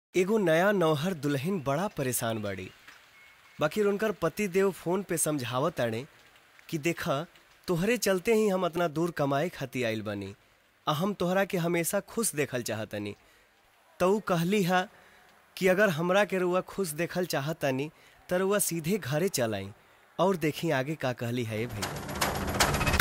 एगो नया नौहर दुल्हन बड़ा परेशान बाड़ी बाकी उनकर पति देव फोन पे समझावत ताड़े कि देखा तोहरे चलते ही हम अतना दूर कमाए खातिर आइल बानी आ हम तोहरा के हमेशा खुश देखल चाहतनी तो ऊ कहली हा कि अगर हमरा के रुआ खुश देखल चाहतनी त रुआ सीधे घरे चल आई और देखी आगे का कहली है भाई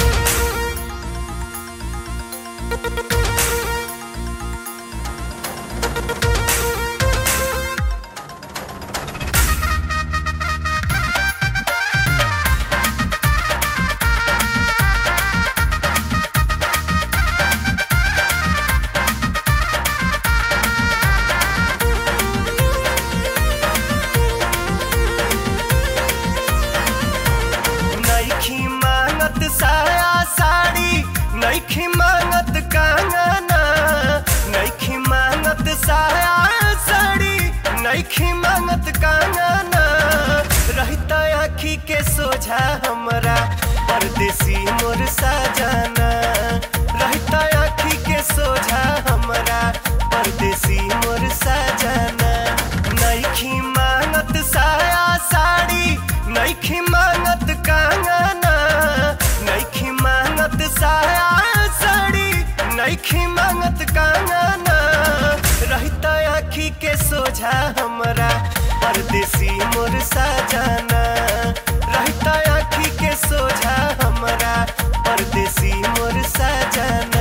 नईखी मांगत साया साड़ी नईखी मांगत कंगना नईखी मांगत साया साड़ी नईखी मांगत कंगना रहता आखी के सोझा हमरा परदेसी मोर सजाना रहता आखी के सोझा हमरा परदेसी मोर सजाना नईखी मांगत साया साड़ी नईखी मांगत कंगना नईखी मांगत साया साड़ी नईखी मांगत कंगना रहता आखी के सोझा हमरा परदेसी मोर सजाना रहता आखी के सोझा हमरा परदेसी मोर सजाना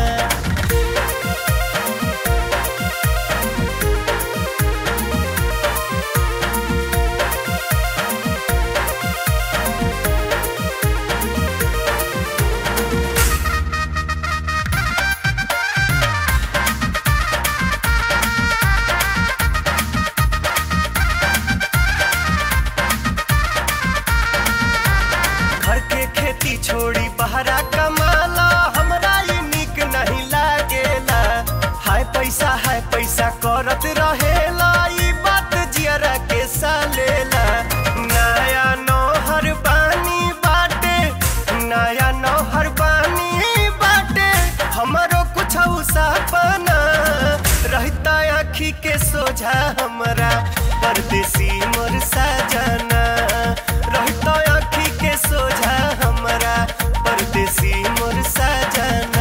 घर के खेती छोड़ी बहरा कमाला हमरा ये निक नहीं लागेला हाय पैसा हाय पैसा करत रहेला ई बात जियरा के सालेला नया नौहर बानी बाटे नया नौहर बानी बाटे हमरो कुछ सपना रहता आखी के सोझा हमरा परदेसी मोर सजना रहता आखी के सोझा हमरा परदेसी मोर सजना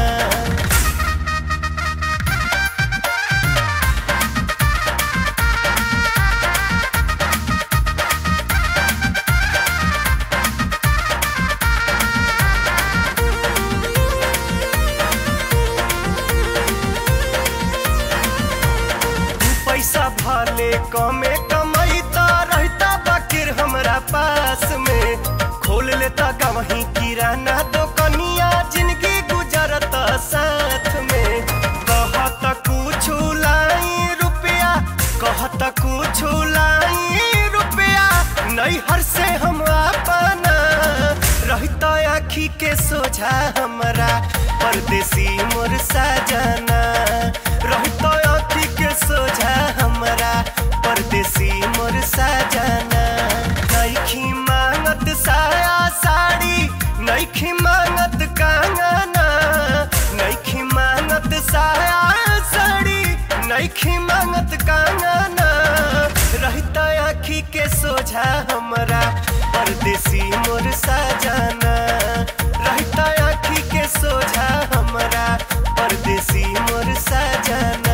दू पैसा भले कमे कमैता रहता बाकिर हमरा पास में खोल लेता कहीं किराना दुकनिया जिंदगी गुजरता साथ में कहत कुछ लाई रुपया कहत कुछ लाई रुपया नैहर से हम अपना रहता आखी के सोझा हमरा परदेसी मोर सजना रहता आखी के सोझा हमरा परदेसी मोर सजना नईखी मांगत साया साड़ी नईखी मांगत कंगना नईखी मांगत साया साड़ी नईखी मांगत कंगना रहता आखी के सोझा हमरा परदेसी मोर सजना रहता आखी के सोझा हमरा परदेसी मोर सजना